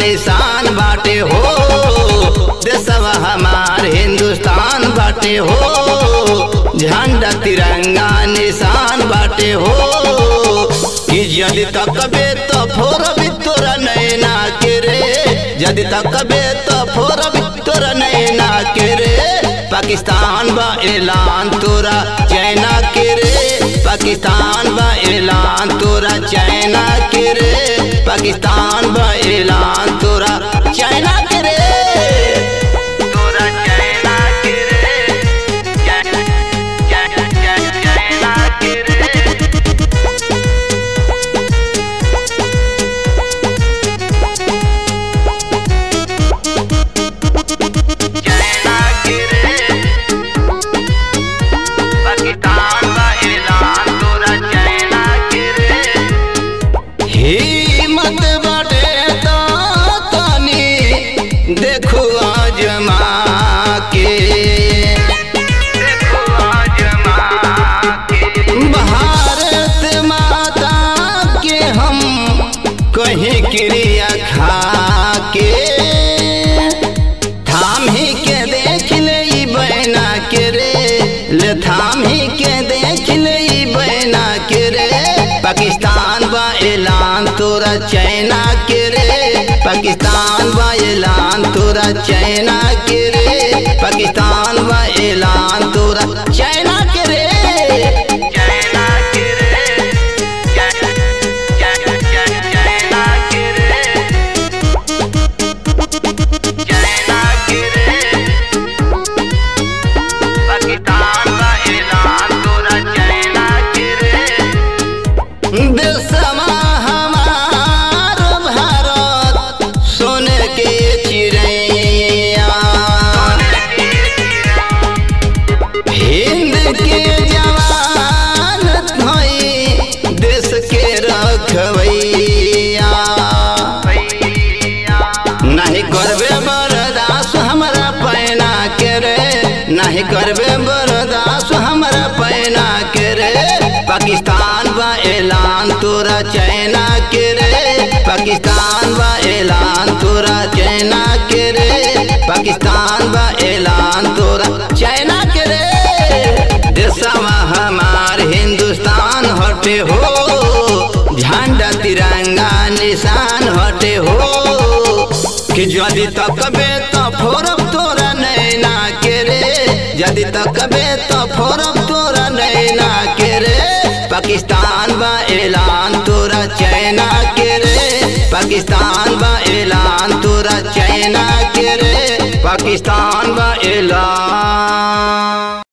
निशान बाटे हो देशवा हमार हिंदुस्तान बाटे हो झंडा तिरंगा निशान बाटे हो कि यदि तकबे तो फोरबी तोरा नैना के रे यदि तकबे तो फोरबी तोरा नैना के रे पाकिस्तान बा ऐलान तोरा चाइना के रे पाकिस्तान बा ऐलान तोरा चाइना के रे पाकिस्तान बा ऐलान तोरा चाइना के रे तोरा चाइना के रे चाइना चाइना के रे चाइना के रे पाकिस्तान बा ऐलान तोरा चाइना के रे हिम्मत बाटे तो तनी देखो आजमा के देखो आजमा के भारत माता के हम कहीं क्रिया खा के थाम ही के देख ले ई बहना के रे ले थाम ही के देख ले ई बहना के रे पाकिस्तान बा ऐलान तोरा चाइना के रे पाकिस्तान बा ऐलान तोरा चाइना के रे पाकिस्तान बा ऐलान तोरा चाइना के रे चाइना के रे चाइना के रे चाइना के रे पाकिस्तान का ऐलान तोरा चाइना के रे देशमा हमार भारत सोने के चिड़ैया हिंद के जवान भई देश के रखवैया नहीं करबे बरदास हमरा पैना के रे नहीं करबे बरदास हमरा पैना के रे पाकिस्तान बा ऐलान तोरा चाइना के रे पाकिस्तान बा ऐलान तोरा चाइना के रे पाकिस्तान बा ऐलान तोरा चाइना के रे देशवा हमार हिंदुस्तान हटे हो झंडा तिरंगा निशान हटे हो कि यदि तकबे तो फोरब तोरा नैना के रे यदि तकबे तो फोरब तोरा नैना के रे पाकिस्तान बा ऐलान तोरा चाइना के रे पाकिस्तान बा ऐलान तोरा चाइना के रे पाकिस्तान बा ऐलान